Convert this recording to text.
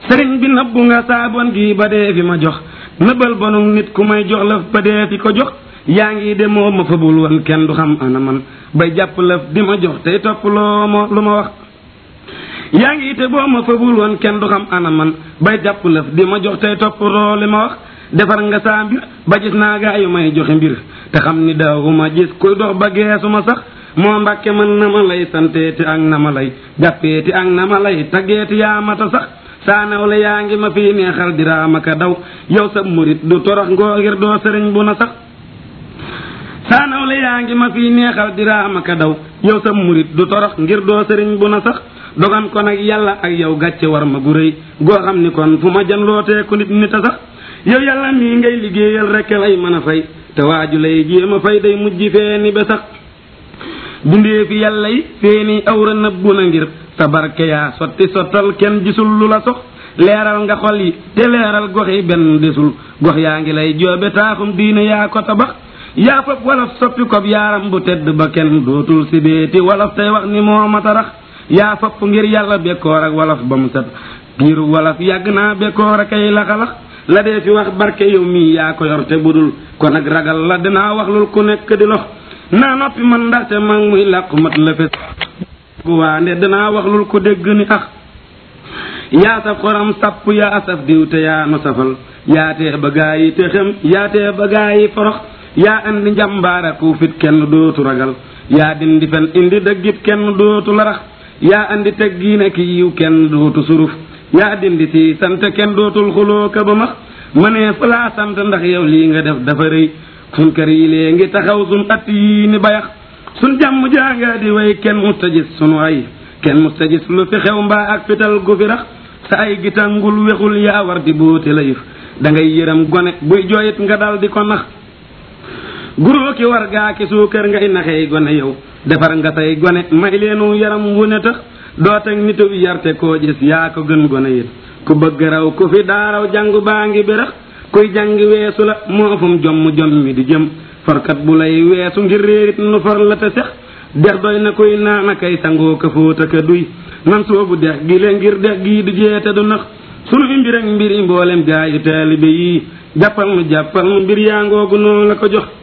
sëriñ bi nëbbu nga saabon gi ba dee fi ma jox nëbbal bonu nit ku may jox lëf ba dee fi ko jox yaa ngi demoo ma fabul woon kenn du xam ana man bay jàpp lëf di ma jox tey topp loo ma lu ma wax yaa ngi te boo ma fabul woon kenn du xam ana man bay jàpp lëf di ma jox tey topp loo li ma wax defar nga saa mbir ba gis naa gaa yu may joxe mbir te xam ni daawuma gis kuy dox ba geesuma sax moo mbàkke man na ma lay santeeti ak na ma lay jàppeeti ak na ma lay taggeeti yaa mata sax saa nawle yaa ngi ma fii neexal diraama ka daw yow sa murit du torox ngoo ngir doo sëriñ bu na sax saa nawle yaa ngi ma fii neexal diraama ka daw yow sa murit du torox ngir doo sëriñ bu na sax dogan ko nag yàlla ak yow gàcce war ma gu rëy goo xam ni kon fu ma jan looteeku nit nit a sax yow yàlla mii ngay liggéeyal rekk lay mën a fay te waaju lay jéem a fay day mujj feeni ba sax dundee fi yàlla yi feeni awra nëbbu na ngir sa barke yaa sotti sottal kenn gisul lu la sox leeral nga xol yi te leeral gox yi benn desul gox yaa ngi lay joobe taaxum diine yaa ko tabax yaa fab wolof soppi kob yaaram bu tedd ba kenn dootul si beeti wolof tey wax ni moo ma tarax yaa fopp ngir yàlla bekkoor ak wolof ba mu set ngir wolof yàgg naa bekkoor ak ay laxalax la dee fi wax barke yow mii yaa ko yor te budul kon nag ragal la dinaa wax lul ku nekk di lox naa noppi man ndaxte mag muy làqu mat la fes waande danaa wax lul ko dégg ni ax yaa saf xoram sapp yaa saf diw te yaa nu safal yaa tee ba gaa yi te xem yaa tee ba gaa yi forox yaa andi njàmbaara ku fit kenn dootu ragal yaa dindi fen indi dëggit kenn dootu larax yaa andi teggiine ki yiw kenn dootu suruf yaa dindi si sant kenn dootul xuloo ka ba max ma ne fa laa sant ndax yow lii nga def dafa rëy sun kër yi lee ngi taxaw sun at yii ni bayax sun jàmm jàngaa di way kenn musta gis sunu ay kenn musta gis lu fi xew mbaa ak fital gu fi rax sa ay gitangul wexul yaa war di boote la yëf da ngay yërëm gone buy jooyit nga dal di ko nax guroo ki war gaa ki suukar ngay naxey gone yow defar nga say gone may leenu yaram wu ne tax doo teg nitu yarte koo gis yaa ko gën gone yit ku bëgg raw ku fi daaraw jàngu baa ngi berax kuy jàngi weesu la moo fum jomm jom mi di jëm forkat bu lay weesu ngir réerit nu for la te sex dex doy na kuy naana kay sangoo ka fóota ka duy nan soobu dex gi le ngir dex gii du jeete du nax sunu mbir ak mbiri mboolem gaa yu taalibe yii jàppal nu jàppal nu mbir yaa ngoogu noonu la ko jox